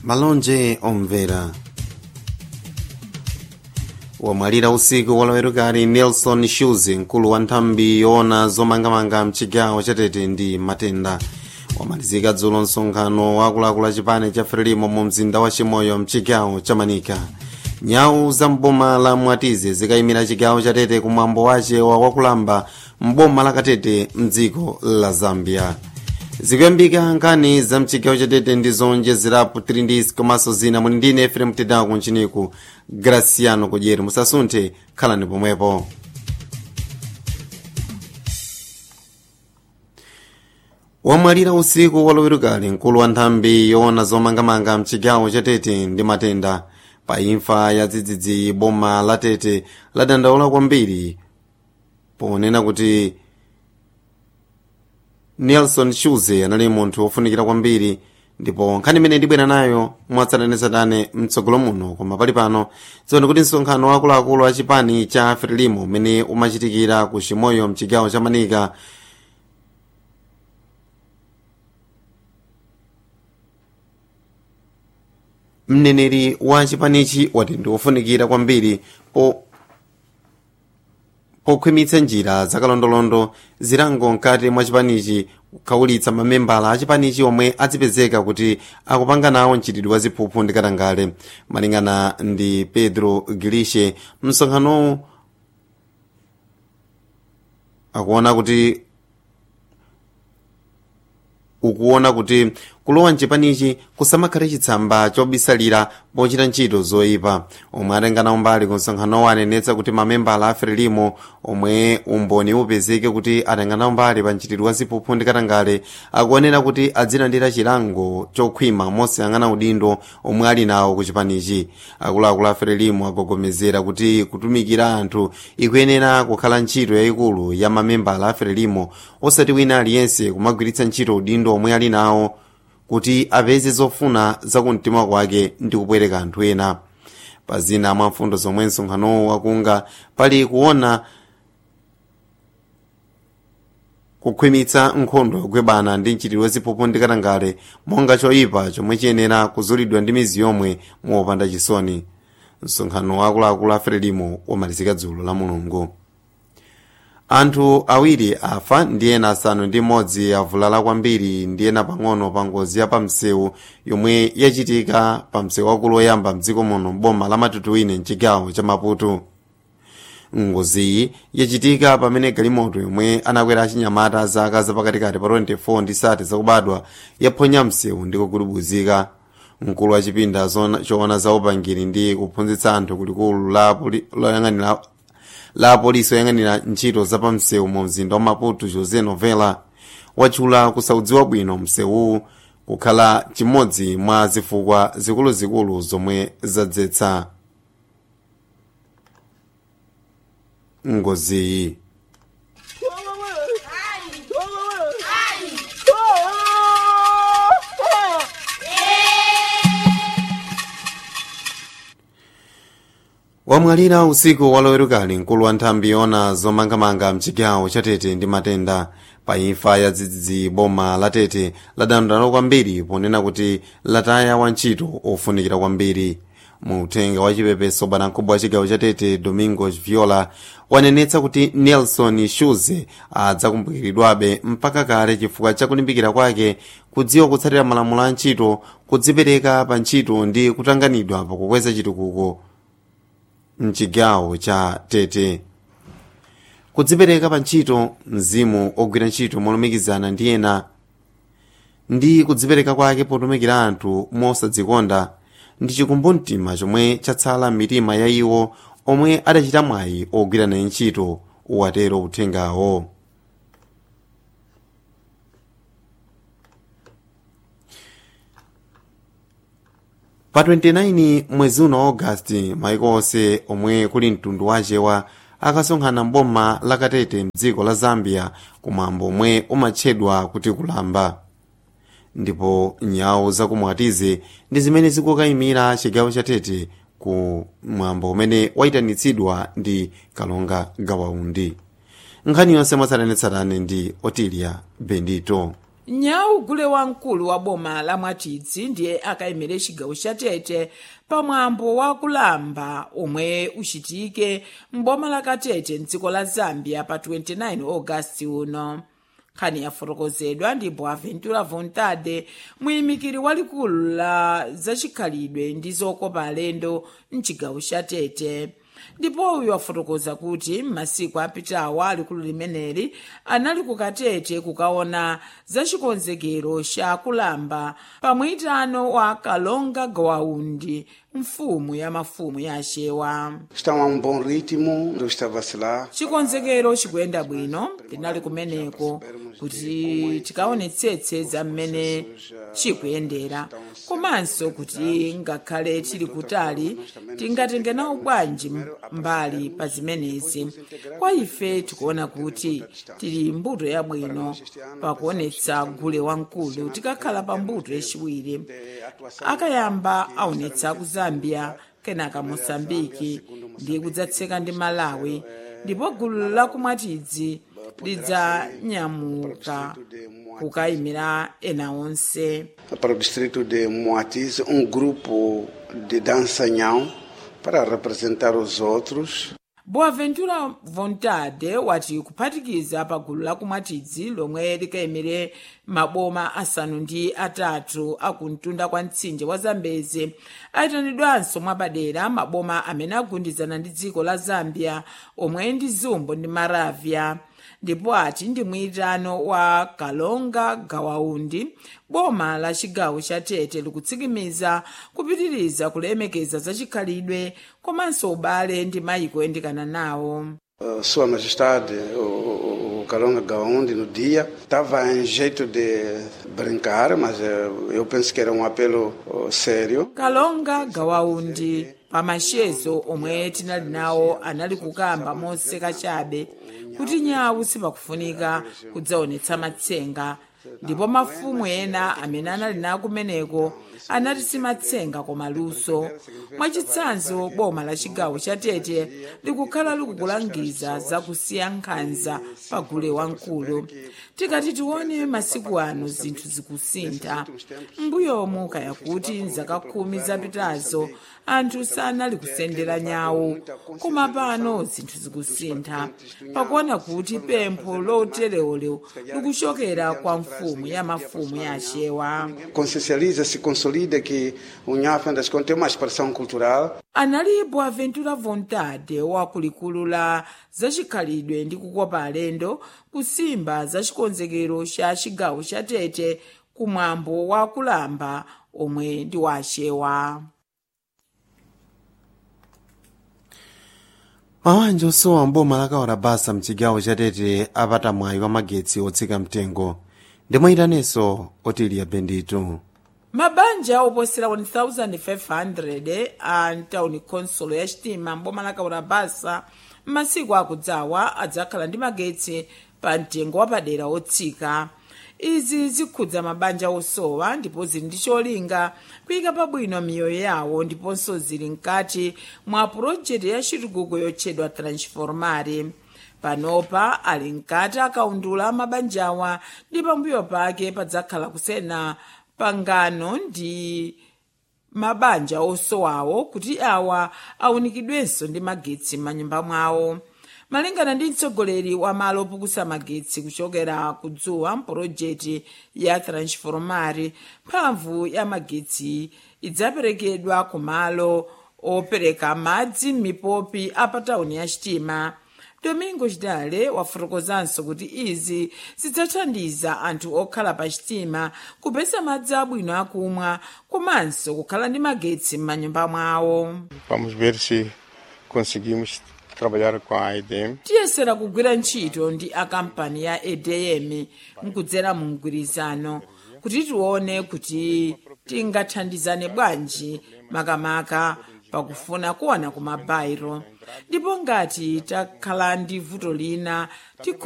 malonje omvera wamwalira usiku walowerukali nelson shuze mkulu wa nthambi yoona zomangamanga mchigawo chatete ndi matenda wamalizika dzulo msonkhano wakuluakulu achipani cha frelimo mu mzinda wa chimoyo mchigawo cha manika nyawu za mboma la mwatize zikayimira chigawo chatete kumwambo wace wa wakulamba mboma la katete mdziko la zambia zikuyambika nkhani za mchigawo chatete ndi zonjezerapo 3 ndisi komanso zina muli ndine efrem tedaku kunchiniku graciano kudyeri musasunthe khalani pomwepo wamwalira usiku walowerukali mkulu wa nthambi yoona zomangamanga mchigawo chatete ndi matenda pa imfa ya dzidzidzi boma la tete ladandaula kwambiri ponena kuti nelson shuze anali munthu wofunikira kwambiri ndipo nkhani imene ndibwera nayo mwatsatanetsatane mtsogolo muno koma pali pano dziwani kuti msonkhano wakuluakulu a chipani cha frelimo umene umachitikira ku chimoyo mchigawo cha manika mneneri wa chipanichi wati ndi wofunikira kwambiri po pokhwimitsa njira zakalondolondo zilango mkati mwa chipanichi kukhawulitsa mamembala a chipanichi omwe adzipezeka kuti akupanga nawo mchitidwe wa ziphuphu ndi katangale malingana ndi pedro gilishe msonkhanowu akuona kuti ukuona kuti kulowa mchipanichi kusamakhale chitsamba chobisalira pochita ntchito zoyipa omwe atenganawo mbali ku msonkhanowo anenetsa kuti mamembala a frelimo omwe umboni upezeke kuti atenganawo mbali pa mchitidwe wa ziphuphu ndi katangale akuonera kuti adzilandira chilango chokhwima mosiyang'ana udindo omwe ali nawo ku chipanichi akuluakulu a frelimo agogomezera kuti kutumikira anthu ikuyenera kukhala ntchito yayikulu ya mamembala a frelimo osati wina aliyense kumagwiritsa ntchito udindo omwe ali nawo kuti apeze zofuna zakumtima kwake ndi kupwereka anthu ena pa zina mwa mfundo zomwe msonkhanowo wakunga pali kuona kukhwimitsa nkhondo yogwebana ndi mchitidwe ziphuphu ndi katangale monga choyipa chomwe chiyenera kuzulidwa ndi mizi yomwe mopanda chisoni msonkhano wakuluakulu a frelimo wamalizika dzulo la mulungu anthu awiri afa ndi ena asanu ndi mmodzi avulala kwambiri ndi ena pang'ono pa ngozi ya pamsewu yomwe yachitika pa msewu wakulu oyamba mdziko muno boma la matutuwine mchigawo cha maputo ngoziyi yachitika pamene galimoto yomwe anakwera achinyamata zaka zapakatikati pa 24 ndi sati zakubadwa yaphonya msewu ndi kugudubuzika mkulu wa chipinda choona za upangiri ndi kuphunzitsa anthu kulikulu loyang'anira la apolisi oyang'anira ntchito zapamsewu mu mzinda wa maputo josé novela watchula kusaudziwa bwino msewuwu kukhala chimodzi mwa zifukwa zikuluzikulu zomwe zadzetsa ngoziyi wamwalira usiku walowerukali mkulu wa nthambi yoona zomangamanga mchigawo cha tete ndi matenda pa imfa ya dzidzidzi boma la tete ladandaula kwambiri ponena kuti lataya wantchito ofunikira kwambiri mu uthenga wa chipepeso bwanamkubwa wa chigawo cha tete domingos viola wanenetsa kuti nelson shuze adzakumbukiridwabe mpaka kale chifukwa cha kulimbikira kwake kudziwa kutsatira malamulo a ntchito kudzipereka pa ntchito ndi kutanganidwa pakukweza chitukuko mchigawo cha tete kudzipereka pa ntchito mzimu ogwira ntchito molumikizana ndi ena ndi kudzipereka kwake potumikira anthu mosadzikonda ndi chikumbumtima chomwe chatsala m'mitima ya iwo omwe adachita mwayi ogwira naye ntchito uwatero uthengawo pa 29 mwezi uno wa ogasiti maiko onse omwe kuli mtundu wachewa akasonkhana mboma la katete mdziko la zambia kumwambo omwe umatchedwa kuti kulamba ndipo nyawo zakumwatize ndi zimene zikukayimira chigawo cha tete ku mwambo umene wayitanitsidwa ndi kalonga gawaundi nkhani yonse mwatsatanetsatane ndi otilia bendito nyau gule wamkulu wa boma la mwatidzi ndiye akayimire chigawo cha tete pamwambo wa kulamba omwe uchitike m'boma la katete mdziko la zambia pa 29 ogasiti uno nkhani yafotokozedwa ndi boaventura vontade muyimikiri walikulu la zachikhalidwe ndi zokopa alendo mchigawo cha tete ndipo uyu wafotokoza kuti m'masiku apitawa alikulu limeneli anali kukatete kukaona zachikonzekero cha kulamba pamwitano wa kalonga gawaundi mfumu ya mafumu ya axewa Estão a um bom ritmo, não está a vacilar. chikonzekero chikuyenda bwino tinali kumeneko kuti tikaonetsetse za mmene chikuyendera komanso kuti ngakhale tili kutali tingatenge nawo bwanji mbali pa zimenezi kwa ife tikuona kuti tili mbuto yabwino pakuonetsa gule wamkulu tikakhala pa mbuto yachiwiri akayamba aonetsa ku zambia kenaka mosambiki ndi kudzatseka ndi malawi ndipo gulu lakumwatidzi lidzanyamuka kukayimira ena onse Para o distrito de Moatize, um grupo de dançanhão para representar os outros. boaventura vontade wati kuphatikiza pa gulu lakumwatidzi lomwe likayimire maboma asanu ndi atatu akumtunda kwa mtsinje wa zambezi ayitanidwanso mwapadera maboma amene agundizana ndi dziko la zambia omwe ndi zumbo ndi maravya ndipo ati ndi mwitano wa kalonga gawaundi boma la chigawo cha tete likutsikimiza kupitiriza kulemekeza zachikhalidwe komanso ubale ndi mayiko oyandikana nawo Uh, Sua Majestade, o, o, o Calonga Gaundi, no dia, estava em jeito de brincar, mas eh, eu penso que era um apelo oh, sério. kalonga gawaundi pamachezo omwe tinali nawo anali kukamba moseka chabe kuti nyawu sipakufunika kudzaonetsa matsenga ndipo mafumu ena amene anali nawo kumeneko anati simatsenga koma luso mwachitsanzo boma la chigawo cha tete likukhala likukulangiza zakusiya nkhanza pa gule wamkulu tikati tione masiku ano zinthu zikusintha mbuyomu kaya kuti mzaka khumi zapitazo anthu sanali kusendera nyawu koma pano zinthu zikusintha pakuona kuti pempho loterewolero likuchokera kwa mfumu ya mafumu ya axewa Consciencializa, se consolida que o Nha, afinal das contas, tem uma expressão cultural anali boaventura vontade wakulikulu la zachikhalidwe ndi kukopa alendo kusimba za chikonzekero cha chigawo cha tete kumwambo wa kulamba omwe ndi wa axewa mawanja osowa mboma lakawala basa mchigawo cha tete apata mwayi wa magetsi otsika mtengo ndimwayitanenso otiliya benditu mabanja oposera 1500 a ntawuni khonsolo ya chitima mboma lakawala basa m'masiku akudzawa adzakhala ndi magetsi pa mtengo wapadera otsika izi zikhudza mabanja osowa ndipo zili ndi cholinga kuyika pabwino miyoyo yawo ndiponso zili mkati mwa pulojekiti ya chitukuko yotchedwa transformare panopa ali mkati akaundula mabanjawa ndi pambuyo pake padzakhala kusena pangano ndi mabanja osowawo kuti awa awunikidwenso ndi magetsi m'manyumba mwawo malingana ndi mtsogoleri wa malo opukusa magetsi kuchokera kudzuwa mpulojekiti ya transformare mphamvu ya magetsi idzaperekedwa ku malo opereka madzi m'mipopi a patawuni ya chitima domingo chidale wafotokozanso kuti izi zidzathandiza anthu okhala pa chitima kupeza madzi abwino akumwa komanso kukhala ndi magetsi m'manyumba mwawo Vamos ver se conseguimos trabalhar com a EDM. tiyesera kugwira ntchito ndi akampani ya edm mkudzera mu mgwirizano kuti tione kuti tingathandizane bwanji makamaka pakufuna kuwana ku mabairo ndipo ngati takhala ndi vuto lina tikho